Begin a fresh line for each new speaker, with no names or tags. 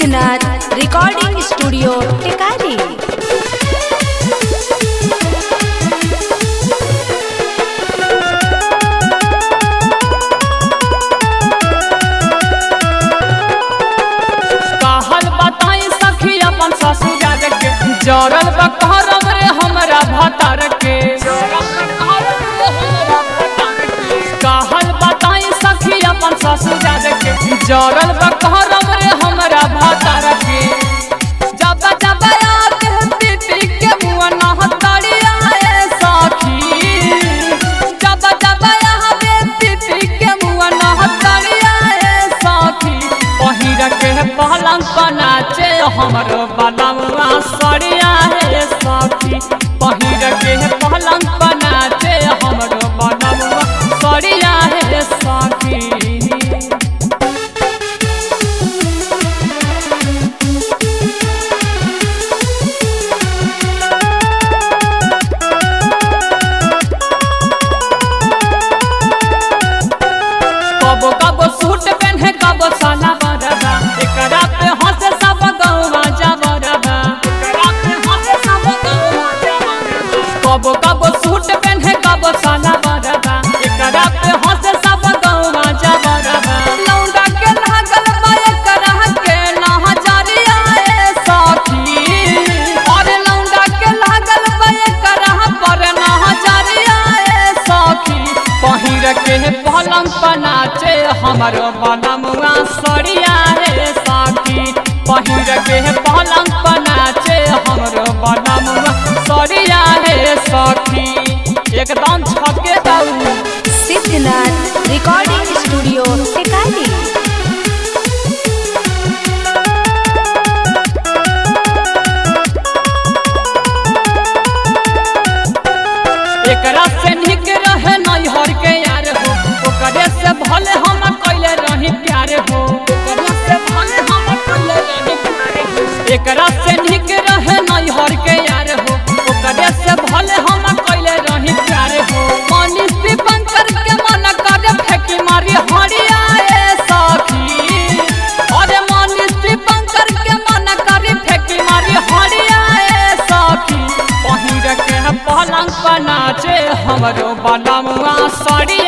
Siddhnath recording studio Tikari
कहल बताई सखी अपन ससुराल के जरल बकरम रे हमरा भतर के कहल बताई सखी अपन ससुराल के जरल बकरम रे हमरा भतर के जब जब याद पीटी के मुआ नहतरिया ए सखी जब जब याद पीटी के मुआ नहतरिया ए सखी पहिर के पलंग बनाचे हमरो बलवा सरिया हे सखी पहिर के पलंग बनाचे हमरो बलवा सरिया हे सखी कबो कबो सूट पहने कबो साला बरबा एकरा पे हंसे सब गौवा जबरबा एकरा पे हंसे सब गौवा जबरबा कबो कबो सूट पहने कबो साला बरबा एकरा पे हंसे सब गौवा जबरबा लौंडा के लागल बा एकरा के नहजरिया ए सखी अरे लौंडा के लागल बा एकरा पर नहजरिया ए सखी पहिर के पलंग पनाचे हमरो बनमुआ सरिया रे साथी पहिर के पलंग पनाचे हमरो बनमुआ सरिया रे सखी एकदम छके दाऊ
सिद्धनाथ रिकॉर्डिंग स्टूडियो टिकारी
एकरा से निक रहे नैहर के यार हो ओकरे से भले हम कैले रही प्यार हो ओकरे से भले हम कैले रही प्यार हो एकरा से निक रहे नैहर के यार हो ओकरे से भले हम कैले रही प्यार हो मनीष दीपंकर के मन करे फेंकी मारी हरिया ए सखी अरे मनीष दीपंकर के मन करे फेंकी मारी हरिया ए सखी पहिर के पलंग पनाचे हमरो बनमुआ सड़ी